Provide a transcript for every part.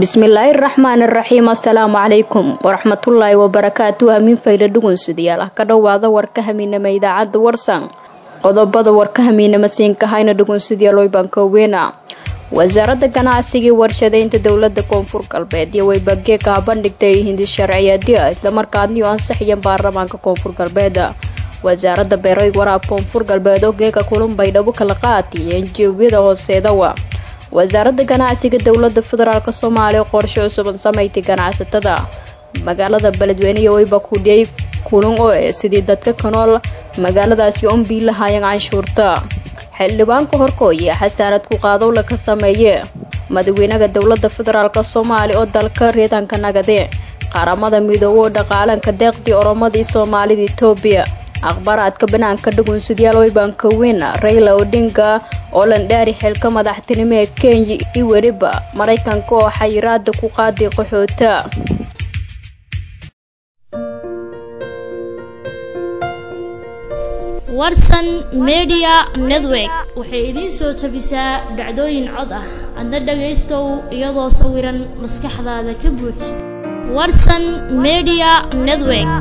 bismillaahi raxmaan raxiim assalaamu calaykum waraxmatullaahi wabarakaatu hamiin fayda dhugunsidayaal ah ka dhowaada warka hamiinama idaacadda warsan qodobada warka hamiinama siinkahayna dhugunsidayaal wayban kooweena wasaaradda ganacsigii warshadeynta dowlada koonfur galbeed iyo waybageeka habandhigtay hindi sharciyeedya islamarkaadniyo ansaxiyeen baarlamaanka koonfur galbeed wasaaradda beeray waraab koonfur galbeed oo geeka kulunbay dhabu kala qaatiyeen jeebiyada hooseedawa wasaaradda ganacsiga dowlada federaalk soomaaliya qorshe cusuban samaysay ganacsatada magaalada beledweyne wayba kudhiyay kulun oo e sidii dadka ka nool magaaladaasi unbii lahaayeen canshuurta xildhibaanka horkooya xasaanad ku qaadowla ka sameeye madaxweynaha dowlada federaalk soomaaliya oo dalka reedanka nagade qaramada midoobe oo dhaqaalanka deeqdii oromadii soomaalida etoobiya akhbaaraadka banaanka dhugunsidyaal waybanka weyn rayla odinga oo landhaari xilka madaxtinimo ee kenya iyo weliba maraykanka oo xayiraada ku qaaday qaxoota warsan media network waxay idiin soo tabisaa dhacdooyin cod ah adna dhagaystow iyadoo sawiran maskaxdaada ka buuj warsan media network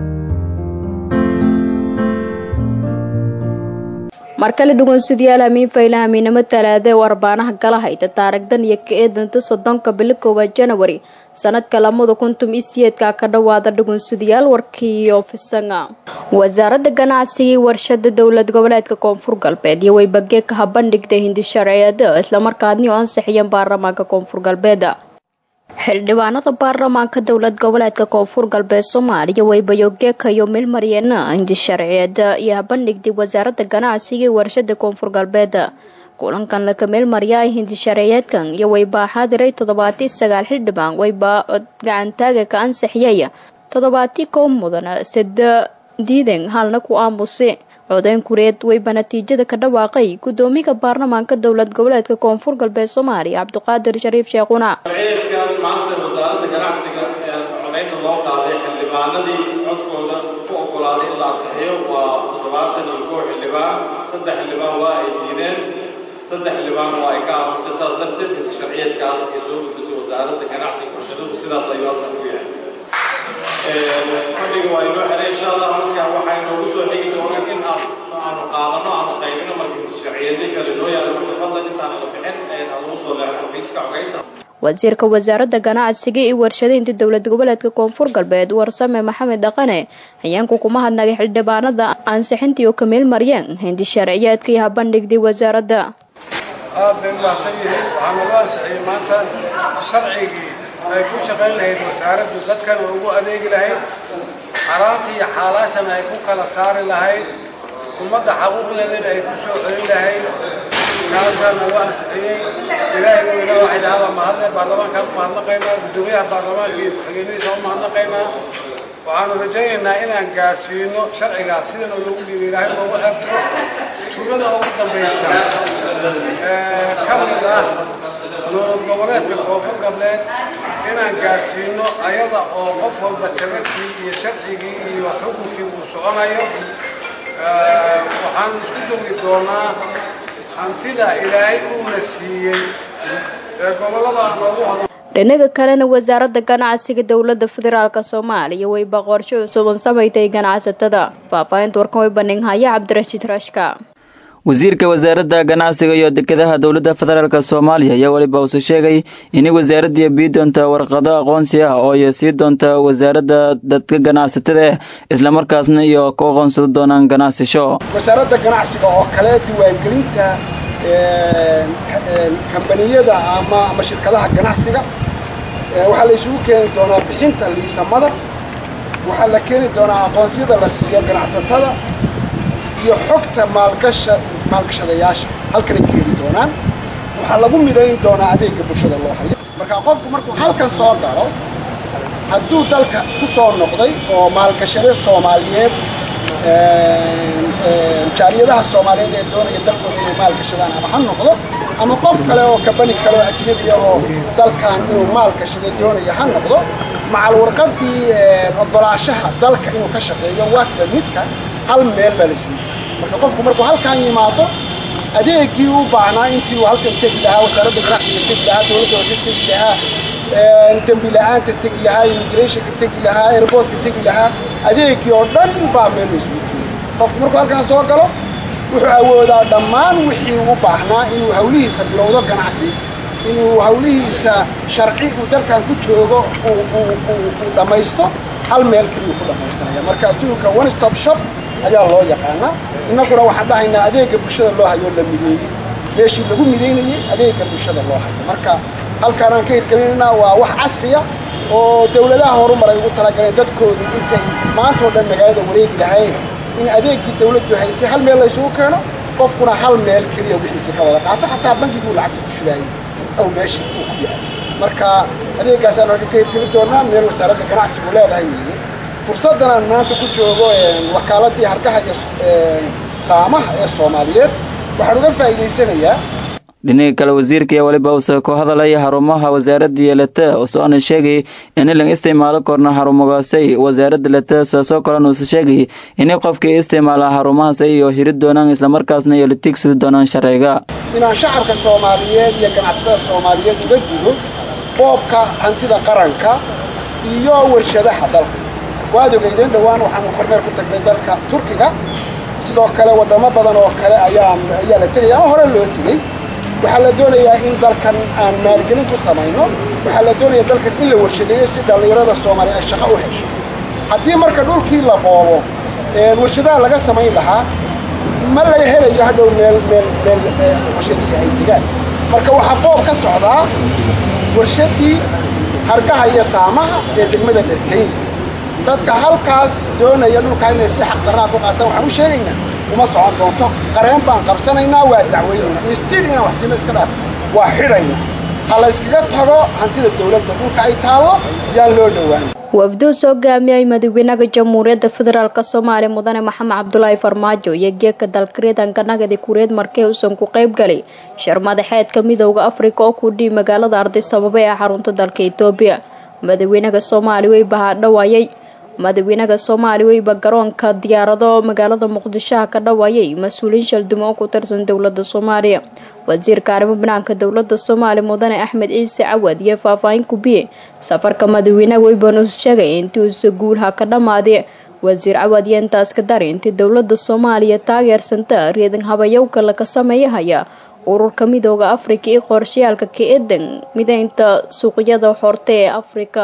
markale dhugunsidayaal hamiin fayla hamiinamo talaada ee warbaanaha gala hayta taarigdan iyo ka eedanta soddonka bilo koowaad janawari sanadka lamada kuntum iyo siyeedka ka dhowaada dhugunsidayaal warkii ofisanga wasaaradda ganacsigii warshada dowlad goboleedka koonfur galbeed iyo waybageeka habandhigtay hindi sharciyeeda islamarkaadni oo ansixiyeen baarlamaanka koonfur galbeed xildhibaanada baarlamaanka dowlad goboleedka koonfur galbeed soomaaliya waybayogeeka iyo milmaryeena hindi sharciyeeda iyo habandhigtay wasaaradda ganacsiga ee warshada koonfur galbeed kulankan laka meelmaryaay hindi sharciyeedkan iyo waybaa xaadiray toddobaatii sagaal xildhibaan waybaa gacantaaga ka ansixiyay toddobaatii kow mudan sida diiden halna ku aamuse codeyn kureed wayba natiijada ka dhawaaqay gudoomiga baarlamaanka dowlad goboleedka koonfur galbeed soomaaliya cabdiqaadir shariif sheekhuna sharciyeedkan maanta wasaaradda ganacsiga ee codeynta loo qaaday xildhibaanadii codkooda ku ogolaaday in la ansixiyo waa toddobaatan iyo kow xildhibaan saddex xildhibaan waa ay diideen saddex xildhibaan waa ay ka aamusay saas darteed inta sharciyeedkaas ay soo gudbisay wasaaradda ganacsiga warshaduhu sidaas ayuu asal ku yahay fadhiga waa inoo xelay insha allah marka waxaa inoogu soo xigi doonaan in aan aanu qaadano aanu qaybino marka sharciyadii kale noo yaalo marka fadlan intaan la bixin anugu soo leexo xafiiska cogeynta wasiirka wasaaradda ganacsiga iyo warshadeynta dowlad goboleedka koonfur galbeed warsame maxamed dhaqane hayeenku kuma hadnagay xildhibaanada ansixintii oo kameel maryeen hindi sharciyeedka iyo habandhigday wasaaradda aad bay umahadsan yihiin waxaana loo ansixiyey maanta sharcigii ay ku shaqayn lahayd wasaaraddu dadkana ugu adeegi lahayd xaraanta iyo xaalaashana ay ku kala saari lahayd ummadda xaquuqdeedana ay ku soo celin lahayd kaasaana loo ansixiyey ilaahay weyna waxay dhahaabaa mahadle baarlamaankaan u mahadnaqaynaa guddoomiyaha baarlamaanka iyo ku-xigeenadiisa u mahadnaqaynaa waxaanu rajaynaynaa inaan gaadhsiino sharcigaas sidana loogu dhiibay ilaahay loogu xeebto tuulada ugu dambaysa ee ka mid ah dowlad goboleedka koonfur galbeed inaan gaadhsiino ayada oo qof walba tabarkii iyo sharcigii iyo xukunkii uu soconayo waxaan isku dogi doonaa hantida ilaahay uuna siiyey ee gobollada noogu hodan dhinaga kalena wasaaradda ganacsiga dowlada federaalk soomaaliya wayba qorshe cusuban samaysay ganacsatada faahfaahinta warkan way bandhinghaya cabdirashiid rashka wasiirka wasaaradda ganacsiga iyo dekedaha dowladda federaalk soomaaliya ayaa weliba uuse sheegay inay wasaaradii bii doonta warqado aqoonsi ah oo ay sii doonta wasaaradda dadka ganacsatada islamarkaasna iyo ku aqoonsado doonaan ganacsasho wasaaradda ganacsiga oo kale diiwaangelinta kambaniyada ama ama shirkadaha ganacsiga waxaa la isugu keeni doonaa bixinta liisamada waxaa la keeni doonaa aqoonsiyada la siiyo ganacsatada iyo xogta maalgasha maalgashadayaasha halkanay keeni doonaan waxaa lagu midayn doonaa adeegga bulshada loo hayo marka qofku markuu halkan soo galo hadduu dalka ku soo noqday oo maalgashade soomaaliyeed jaaliyadaha soomaaliyeed ee doonaya dalkooda inay maalgashadaan ama ha noqdo ama qof kale oo kabani kale oo ajnabiya oo dalkan inuu maalgashado doonaya ha noqdo macal warqadii ogolaashaha dalka inuu ka shaqeeyo waakba midka hal meel baa la isugu marka qofku markuu halkan yimaado adeegii u baahnaa intii uu halkan tegi lahaa wasaaradda ganacsiga tegi lahaa dowladda hoose tegi lahaa dembi la-aanta tegi lahaa immigrationka tegi lahaa airportka tegi lahaa adeegii oo dhan baa meel la isugu keenay qofku markuu halkan soo galo wuxuu awoodaa dhammaan wixii u baahnaa inuu hawlihiisa bilowdo ganacsi inuu hawlihiisa sharci uu dalkan ku joogo uu dhammaysto hal meel keliyuu ku dhammaysanaya marka adduunka one stop shop ayaa loo yaqaanaa innaguna waxaan dhahaynaa adeegga bulshada loo hayoo la mideeyey meeshii lagu midaynayey adeegga bulshada loo hayo marka halkaan aan ka hirgelinaynaa waa wax casriya oo dawladaha horumaray ugu talagaleen dadkoodu intay maantao dhan magaalada wareegi lahayn in adeeggii dawladdu haysay hal meel laysugu keeno qofkuna hal meel keliya wixiisa ka wada qaato xataa bankiguu lacagta ku shubaayey aw meesha uu ku yahay marka adeeggaasaan halka ka hirgeli doonaa meel wasaaradda ganacsigu leedahay weeye fursaddan aan maanta ku joogo wakaaladii hargaha iyo saamaha ee soomaaliyeed waxaan uga faa'iidaysanayaa dhinaga kale wasiirka iyo weliba uuse ku hadalaya xarumaha wasaaradda yeelata usoona sheegay in ilan isticmaalo korna xarumogaasay wasaaradda leta saasoo kalena uuse sheegay inay qofkii isticmaala xarumahaasay iyo hiri doonaan islamarkaasna iyo la tigsidi doonaan sharciga inaan shacabka soomaaliyeed iyo ganacsatada soomaaliyeed uga digo boobka hantida qaranka iyo warshadaha dalka waad ogeydeen dhowaan waxaanu kormeer ku tagnay dalka turkiga sidoo kale waddamo badan oo kale ayaan ayaa la tegaya ama hore loo tegey waxaa la doonayaa in dalkan aan maalgelin ku samayno waxaa la doonaya dalkan in la warshadeeyo si dhallinyarada soomaaliya ay shaqo u hesho haddii marka dhulkii la boobo warshadaha laga samayn lahaa ma laga helayo hadhow meel meel meel warshadihii ay degaan marka waxaa boob ka socdaa warshadii hargaha iyo saamaha ee degmada dherkayn dadka halkaas doonaya dhulkaa inay si xaqdarraa ku qaataan waxaan u sheegaynaa uma socon doonto qareen baan qabsanaynaa waa dacwaynaynaa instil inaan wax siino iska dhaaf waa xidhayna ha la yskaga tago hantida dawladda dhulka ay taallo yaan loo dhowaan wafduu soo gaamiyay madaxweynaha jamhuuriyadda federaalk soomaaliya mudane maxamed cabdulaahi farmaajo iyo geeka dalkariidanka nagadi kureed markee uusan ku qayb galay shir madaxeedka midooda afrika oo ku dhiib magaalada ardisababa ee xarunta dalka etoobiya madaxweynaha soomaaliya way bahadhawaayay madaxweynaha soomaaliya weyba garoonka diyaarado magaalada muqdishoha ka dhawaayay mas-uuliyiin shaldumo oo ku tirsan dowlada soomaaliya wasiirka arrimo banaanka dowlada soomaaliya mudane axmed ciise cawad iyo faahfaahin kubiye safarka madaxweynaha weybanus sheegay intii uuse guulha ka dhammaade wasiir cawad iyo intaas ka dari intii dowlada soomaaliya taageersanta reedan habayowka laga sameeyahaya ururka midooda afrika iyo qorshayaalka ka eedan mideynta suuqyada horte ee afrika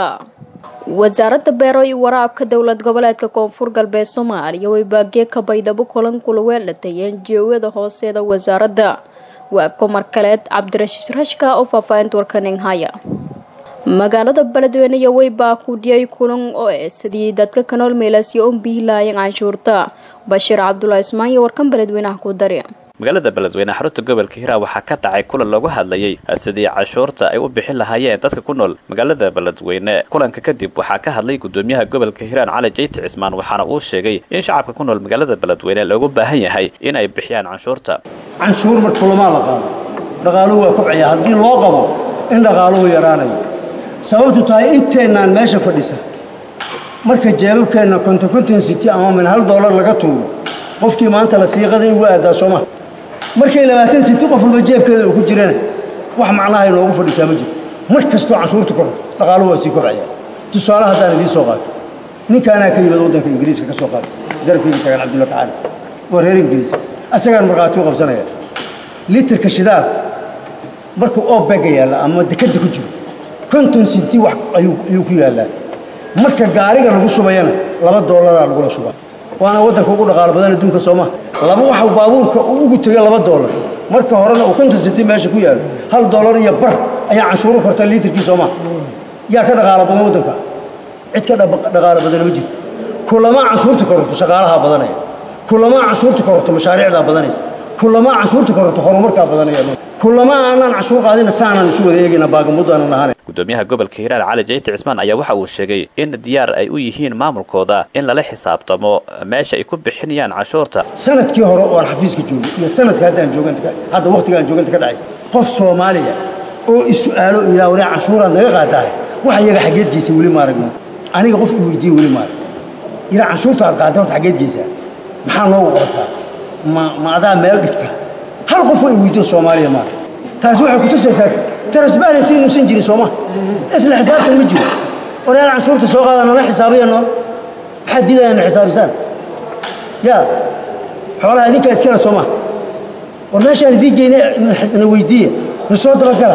wasaaradda beero iyo waraabka dowlad goboleedka koonfur galbeed soomaaliya way baagee ka baydhabo kulan kula weelatay enjiyada hooseeda wasaaradda waa komar kaleed cabdirashiid rashka oo faahfaahinta warkaning haya magaalada beledweyne iyo weybaa ku dhiyay kulan oo e sidii dadka ka nool meelaasyo un bihilaayeen canshuurta bashiir cabdulaahi ismaan iyo warkan beledweynaha ku dari magaalada beledweyne xarunta gobolka hiraa waxaa ka dhacay kulan loogu hadlayay sidii cashuurta ay u bixin lahaayeen dadka ku nool magaalada beledweyne kulanka kadib waxaa ka hadlay gudoomiyaha gobolka hiiraan cali jeyti cismaan waxaana uu sheegay in shacabka ku nool magaalada beledweyne loogu baahan yahay in ay bixiyaan canshuurta canshuur marka lamaa la qaado dhaqaaluhu waa kobcaya haddii loo qabo in dhaqaaluhu yaraanayo sababtu tahay inteennaan meesha fadhisa marka jeebabkeenna konton konton city ama min hal doolar laga tuuro qofkii maanta la siiqada in ugu aadaa sooma markay labaatan city qof walba jeebkeeda uu ku jirana wax macnaha inoogu fadhisaa ma jiro mar kastoo canshuurta koro dhaqaaluhu waa sii kobcaya tusaale haddaan idiin soo qaato ninkaanaa ka yimid waddanka ingiriiska ka soo qaato garabkayga tagan cabdulla kacaali waa reer ingiriis asagaan markhaati u qabsanaya litirka shidaal markuu oobega yaalla ama dekadda ku jiro konton sinti wax ayuu ku yaallaa marka gaariga lagu shubayana laba doolaraa lagula shubaa waana waddanka ugu dhaqaalo badan adduunka sooma laba waxa baabuurka uu ugu tegay laba doolar marka horena uu konton sinti meesha ku yaallo hal doolar iyo bar ayaa canshuuru korta liitirkii sooma yaa ka dhaqaalo badan waddanka cid ka dhaqaalo badana ma jirto kulamaa canshuurta kororto shaqaalahaa badanaya kulamaa canshuurta kororto mashaariicdaa badanaysa kulamaa canshuurta kororto horumarkaa badanaya kulamaa aanaan canshuur qaadina saanaan isu wada eegayna baagamudu aanan ahaana gudoomiyaha gobolka hiiraan cali jeyti cismaan ayaa waxa uu sheegay in diyaar ay u yihiin maamulkooda in lala xisaabtamo meesha ay ku bixinayaan canshuurta sanadkii hore oo aan xafiiska joogay iyo sanadka hadda aan jooganta hadda waqtiga aan jooganta ka dhacaysa qof soomaaliya oo is-su'aalo ilaa waraa canshuuraad naga qaadaahay wax iyaga xaggeed geysa weli maaragno aniga qof i weydiiye weli maarag ilaa canshuurta aad qaadda horta xaggeed geysaa maxaa noogu qabataa ma ma adaa meel dhigta hal qof ay weydiyo soomaaliya maa taasi waxay kutusaysaa transparency inuusan jirin sooma isla xisaabtan ma jiro walaal canshuurta soo qaada nala xisaabiya noo maxaad diidaya na xisaabisaan ya xoolaha idinkaa iskale sooma war meeshaan idiin geyne na weydiiya na soo dabagala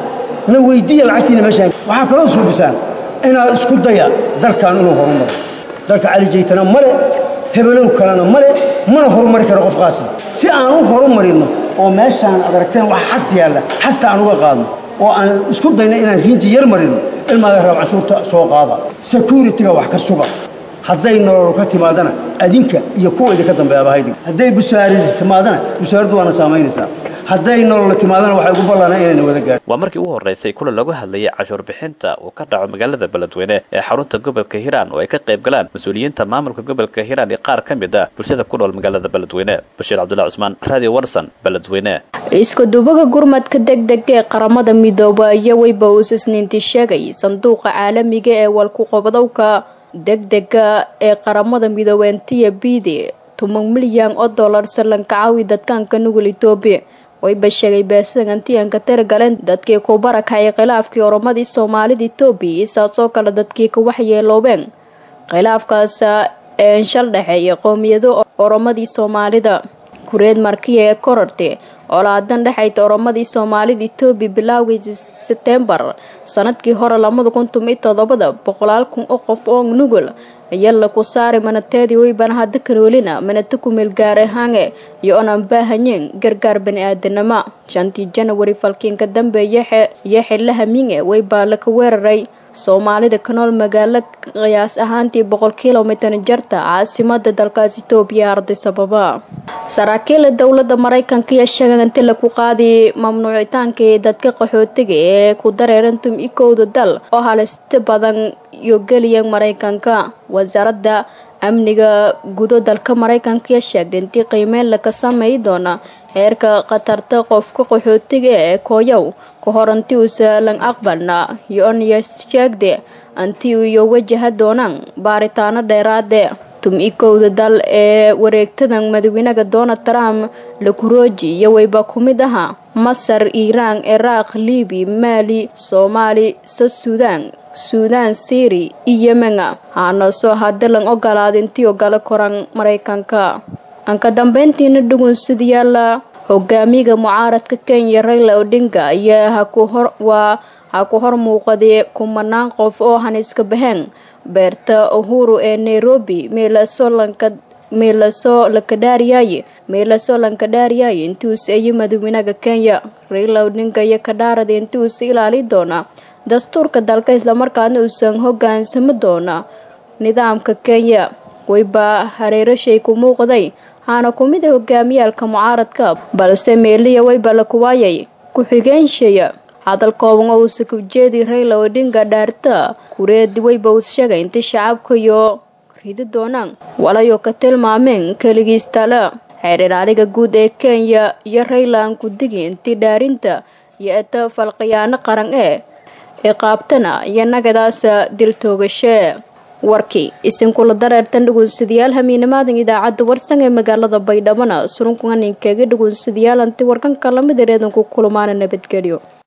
na weydiiya lacagtiina meeshaan waxaa kaloo suubisaan inaad isku daya dalkan inuu horumaro dalka cali jaytana male hebelow kalena male mana horumari karo qofkaasi si aan u horumarino oo meeshaan ad aragteen wax xas yaalla xasta aan uga qaadno oo aan isku dayno inaan riinji yar marino ilmaaga raab canshuurta soo qaada security-ga wax ka suga hadday nolol ka timaadana adinka iyo kuwa idinka dambeeyaba haydig hadday busaaradi timaadana busaaraddu waana saamaynaysaa hadday nolol timaadana waxay ugu ballanaa inayna wada gaarin waa markii ugu horreysay kulan lagu hadlayay cashuur bixinta uu ka dhaco magaalada beledweyne ee xarunta gobolka hiiraan oo ay ka qayb galaan mas-uuliyiinta maamulka gobolka hiiraan iyo qaar ka mid ah bulshada ku nool magaalada beledweyne bashiir cabdullahi cusmaan radio warson beledweyne iskudubaga gurmadka degdega ee qaramada midooba iyo weyba uus isniintii sheegay sanduuqa caalamiga ee walku-qabadowka degdega ee qaramada midoobeentiya bidi toban milyan oo dollar sallanka caawi dadkaanka nugul etoobiya wayba sheegay beesagantiyanka tiragaleen dadkii ku barakacay khilaafkii oromadii soomaalida etoobiya isaasoo kale dadkii ka waxyeeloobeen khilaafkaas ee shal dhexeeya qowmiyado oromadii soomaalida kureed markiya ee kororti olaadan dhexayta oromadii soomaalida etoobiya bilaawgii sebtembar sanadkii hore labada kun toban iyo todobada boqolaal kun oo qof oo nugul ayaa laku saari manateedii weybana hadda kanoolina manata ku meel gaar ahaane iyo onan baahanyeen gargaar bani-aadanimo shantii janawari falkiinka dambeeya iyo xillaha minge weybaa laka weeraray soomaalida ka nool magaalo qiyaas ahaantii boqol kilomitar jarta caasimada dalkaas etoobiya arday sababa saraakiila dowlada maraykanka iyo sheegan inti laku qaadi mamnuucitaankii dadka qaxootiga ee ku dareerantum ikowda dal oo halista badan iyo geliyan maraykanka wasaaradda amniga gudo dalka maraykanka iyo sheegtay intii qiimeyn laka sameey doona heerka khatarta qofka qaxootiga ee kooyow ka hor anti uusa lan aqbalna iyo-nya sheegde anti iyo wajaha doonaan baaritaano dheeraade tum-ikowda dal ee wareegtadan madaxweynaha donald trump lakurooji iyo weyba ku mid ahaa masar iiraan ciraaq libiya maali soomaali so suudaan suudaan syri iyo yemena haanasoo hadda lan ogolaada intii ogala koran maraykanka anka dambeyntiina dhugunsidayaala hogaamiga mucaaradka kenya rayla odinga ayaa hakuhorwaa ha ku hor muuqaday kumanaan qof oo haniska baheen beerta uhuru ee nairobi meelasolanka meelasoo lakadhaariyaye meelasoo lankadhaariyaye intuusa iyo madaxweynaha kenya rayla odinga iyo kadhaarada intuusa ilaali doona dastuurka dalka islamarkaana uusan hogaansami doona nidaamka kenya wayba hareerashay ku muuqday haana ku mid a hogaamiyaalka mucaaradka balse meeliya wayba la kuwaayay ku-xigeenshaya hadal kooban oo uusa kujeedi rayla odinga dhaarta kureedi wayba uus sheegay intii shacabka iyo ridi doonaan walayo ka tilmaameen keligiis tale xeer ilaaliga guud ee kenya iyo rayla aan ku digi intii dhaarinta iyo eta falqiyaano qaran ee ee qaabtana iyo nagadaasa dil toogashee warkii isinkula dareertan dhugunsadayaal hamiinimaadan idaacadda warsan ee magaalada baydhabana surunkuganinkeega dhugunsadayaal anti warkanka lamid ereedanku kulmaana nabadgelyo